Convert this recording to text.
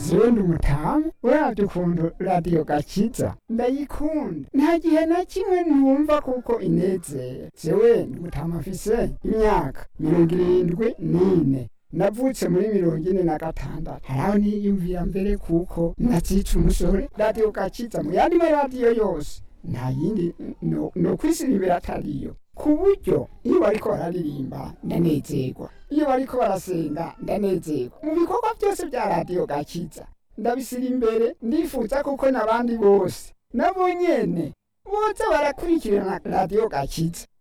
jewe ndi umutamu uravye ukuntu radiyo gakiza ndayikunda nta gihe na kimwe ntumva kuko inezera jewe ndi umutamu afise imyaka mirongo irindwi n'ine navutse muri mirongo ine na gatandatu haraho niyumvira mbere kuko nazica umusore radiyo gakiza mu yandi maradiyo yose nta yindi no, no kwisiribira atariyo ku buryo iyo bariko bararirimba ndanezerwa iyo bariko barasenga ndanezerwa mu bikorwa byose bya radiyo gakiza ndabisira imbere ndifuza kuko n'abandi bose nabo nyene boza barakurikirana radiyo gakiza